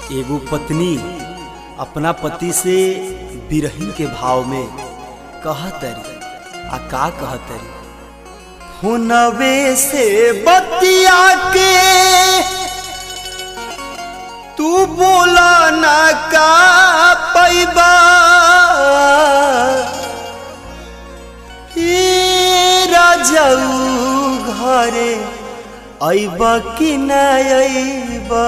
एगो पत्नी अपना पति से बिरही के भाव में कहतरी आ का कहतरी हुनवे से बतिया के तू बोला ना का पैबा हे राजाऊ घरे अइबा कि न अइबा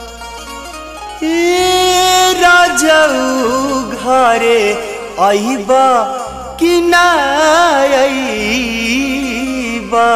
हे राजाऊ घरे अइबा कि न अइबा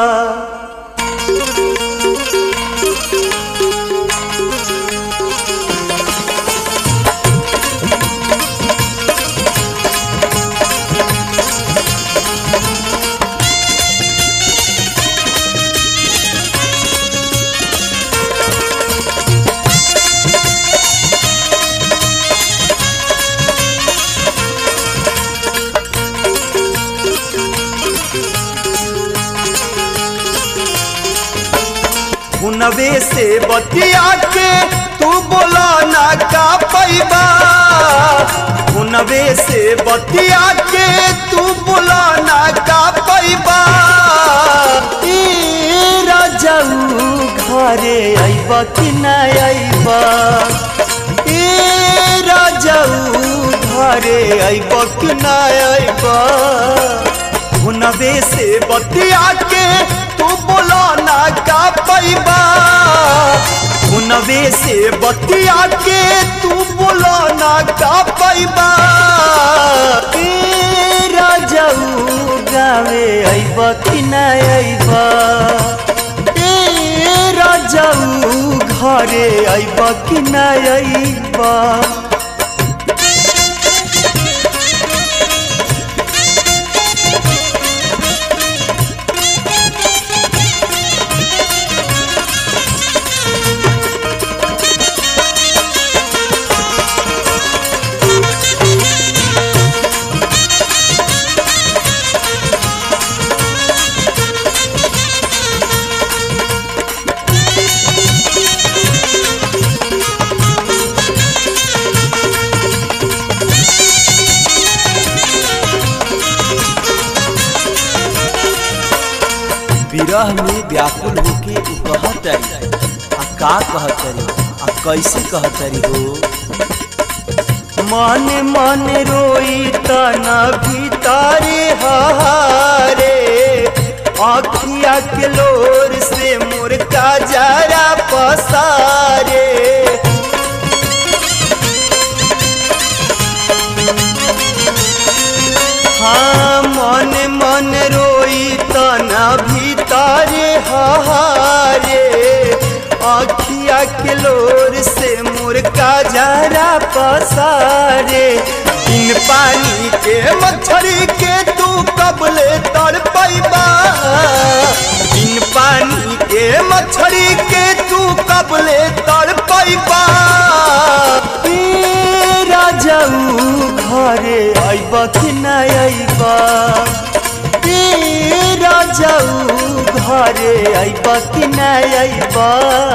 हुनवे से बतिया के तू बोला ना का पैबा हुनवे से बतिया के तू बोला ना का पैबा ए राजाऊ घरे अइबा कि न अइबा ए राजाऊ घरे अइबा कि न अइबा हुनवे से बतिया के तू बोला ना का पैबा हुनवे से बतिया के तू बोला ना का पैबा ए राजाऊ गावे अइबा कि न अइबा ए राजाऊ घरे अइबा कि न अइबा विरह में व्याकुल होके उ कहतरी आ का कहतरी आ कैसे कहतरी हो मन मन रोई तना भीतारे हारे आखिया के लोर से मुर्गा जरा पसारे हाँ मन मन रोई तना भीतारे हारे आखिया के लोर से मुर्गा जरा पसारे इन पानी के मछली के तू कबले तर पैबा इन पानी के मछली के तू कबले तर पैबा राजाऊ घरे अइबा कि न अइबा ए राजाऊ घरे अइबा कि न अइबा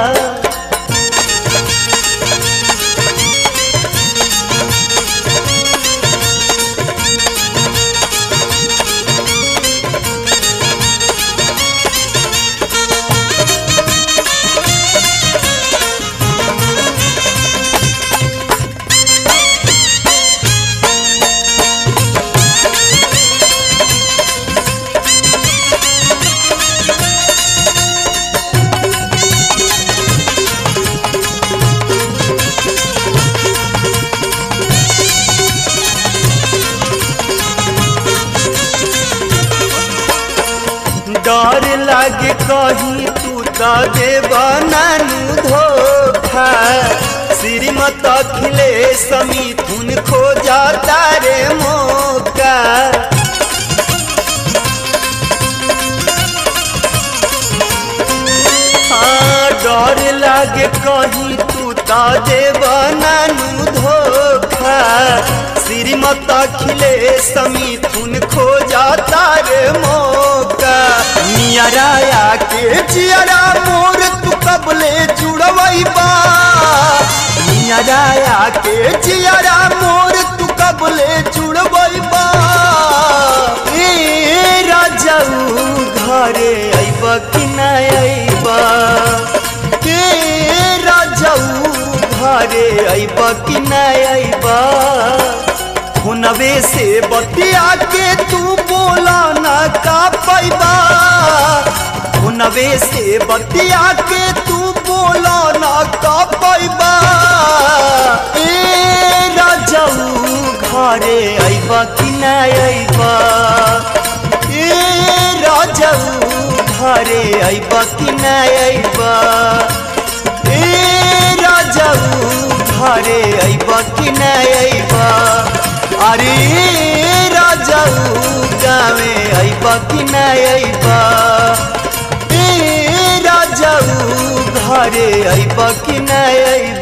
डर लागे कहीं तू तो देवा नानू धोखा श्रीमत खिले समिथुन खोजा तारे मौका हाँ डर लागे कहीं तू तो देवा नानू धोखा श्रीमत खिले समिथुन खोजा तारे मौका नियराया के जियरा मोर तू कबले जुड़वैबा के जियारा मोर तू कबले जुड़बा ए राजाऊ घरे अइब कि ना अइब ए राजाऊ घरे अइब कि ना अइब हुनवे से बतिया के तू बोला ना का पैबा हुनवे से बतिया के तू बोला ना का पैबा ए राजाऊ घरे अइब कि ना अइब ए राजाऊ घरे अइब कि ना अइब ए राजाऊ घरे अइब कि ना अइब अरे राजाऊ गावे अइब कि ना अइब ए राजाऊ घरे अइब कि ना अइब